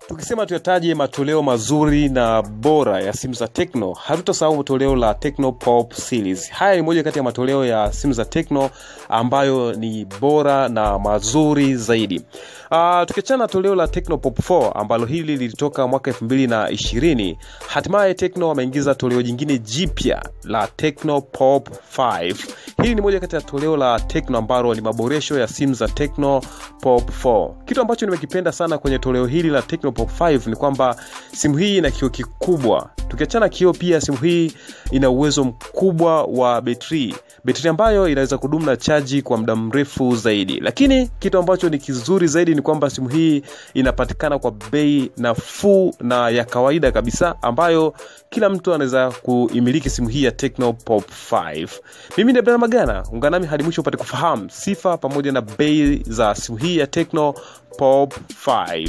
tukisema tuyataje matoleo mazuri na bora ya simu za Tecno, hatutasahau toleo la Tecno Pop Series. Haya ni moja kati ya matoleo ya simu za Tecno ambayo ni bora na mazuri zaidi. Uh, tukiachana na toleo la Tecno Pop 4 ambalo hili lilitoka mwaka 2020, hatimaye Tecno wameingiza toleo jingine jipya la Tecno Pop 5. Hili ni moja kati ya toleo la Tecno ambalo ni maboresho ya simu za Tecno Pop 4. Kitu ambacho nimekipenda sana kwenye toleo hili la Tecno Pop 5 ni kwamba simu hii ina kioo kikubwa. Tukiachana kioo, pia simu hii ina uwezo mkubwa wa betri betri ambayo inaweza kudumu na chaji kwa muda mrefu zaidi. Lakini kitu ambacho ni kizuri zaidi ni kwamba simu hii inapatikana kwa bei nafuu na ya kawaida kabisa, ambayo kila mtu anaweza kuimiliki simu hii ya Tecno Pop 5. Mimi ni Abdalla Magana, ungana nami hadi mwisho upate kufahamu sifa pamoja na bei za simu hii ya Tecno Pop 5.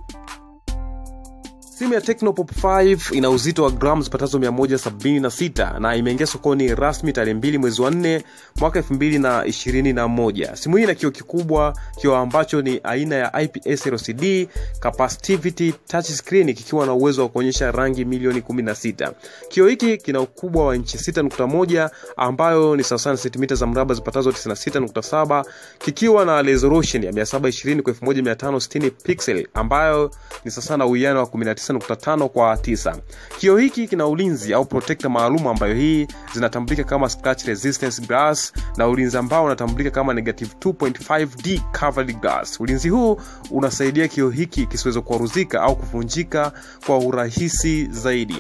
Simu ya Tecno Pop 5 ina uzito wa gramu zipatazo 176 na imeingia sokoni rasmi tarehe 2 mwezi wa 4 mwaka 2021. Simu hii ina kioo kikubwa, kioo ambacho ni aina ya IPS LCD capacitivity touch screen kikiwa na uwezo wa kuonyesha rangi milioni 16. Kioo hiki kina ukubwa wa inchi 6.1 ambayo ni sawasawa na sentimita za mraba zipatazo 96.7 kikiwa na resolution ya 720 kwa 1560 pixel ambayo ni sawasawa na uwiano wa 19 9.5 kwa 9. Kioo hiki kina ulinzi au protector maalum ambayo hii zinatambulika kama scratch resistance glass na ulinzi ambao unatambulika kama negative 2.5D covered glass. Ulinzi huu unasaidia kioo hiki kisiweze kuaruzika au kuvunjika kwa urahisi zaidi.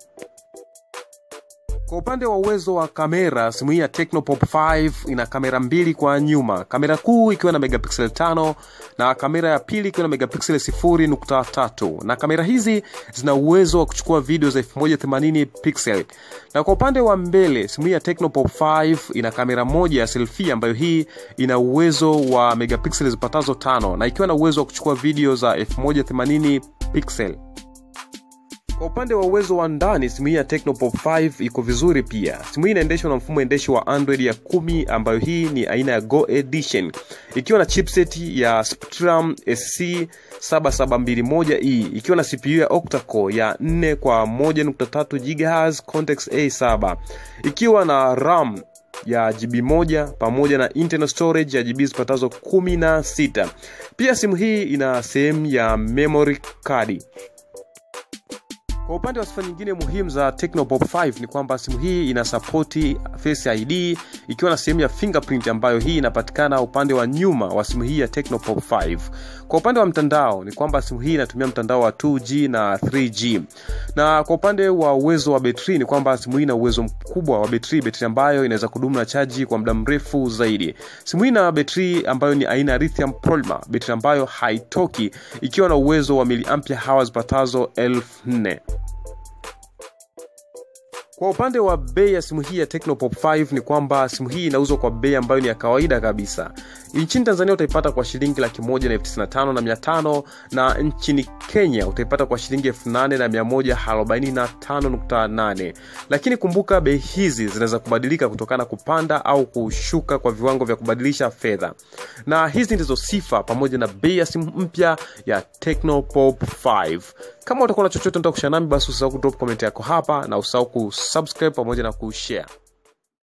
Kwa upande wa uwezo wa kamera, simu hii ya Tecno Pop 5 ina kamera mbili kwa nyuma, kamera kuu ikiwa na megapixel 5 na kamera ya pili ikiwa na megapixel 0.3, na kamera hizi zina uwezo wa kuchukua video za 1080 pixel. Na kwa upande wa mbele, simu hii ya Tecno Pop 5 ina kamera moja ya selfie ambayo hii ina uwezo wa megapixel zipatazo 5 na ikiwa na uwezo wa kuchukua video za 1080 pixel. Kwa upande wa uwezo wa ndani, simu hii ya Tecno Pop 5 iko vizuri pia. Simu hii inaendeshwa na mfumo endeshi wa Android ya 10 ambayo hii ni aina ya Go Edition ikiwa na chipset ya Spectrum SC 7721E ikiwa na CPU ya octa-core ya 4 kwa 1.3 GHz Cortex A7 ikiwa na RAM ya GB moja pamoja na internal storage ya GB zipatazo 16. Pia simu hii ina sehemu ya memory card. Kwa upande wa sifa nyingine muhimu za Tecno Pop 5 ni kwamba simu hii ina sapoti Face ID ikiwa na sehemu ya fingerprint ambayo hii inapatikana upande wa nyuma wa simu hii ya Tecno Pop 5. Kwa upande wa mtandao ni kwamba simu hii inatumia mtandao wa 2G na 3G. Na kwa upande wa uwezo wa betri ni kwamba simu hii ina uwezo mkubwa wa betri, betri ambayo inaweza kudumu na chaji kwa muda mrefu zaidi. Simu hii ina betri ambayo ni aina ya lithium polymer, betri ambayo haitoki ikiwa na uwezo wa miliampia hours patazo 4000. Kwa upande wa bei ya simu hii ya Tecno Pop 5 ni kwamba simu hii inauzwa kwa bei ambayo ni ya kawaida kabisa. Nchini Tanzania utaipata kwa shilingi laki moja na elfu tisini na tano na mia tano na nchini Kenya utaipata kwa shilingi elfu nane na mia moja arobaini na tano nukta nane. Lakini kumbuka bei hizi zinaweza kubadilika kutokana kupanda au kushuka kwa viwango vya kubadilisha fedha. Na hizi ndizo sifa pamoja na bei ya simu mpya ya Tecno Pop 5. Kama utakuwa na chochote unataka kushare nami, basi usisahau kudrop comment yako hapa na usahau kusubscribe pamoja na kushare.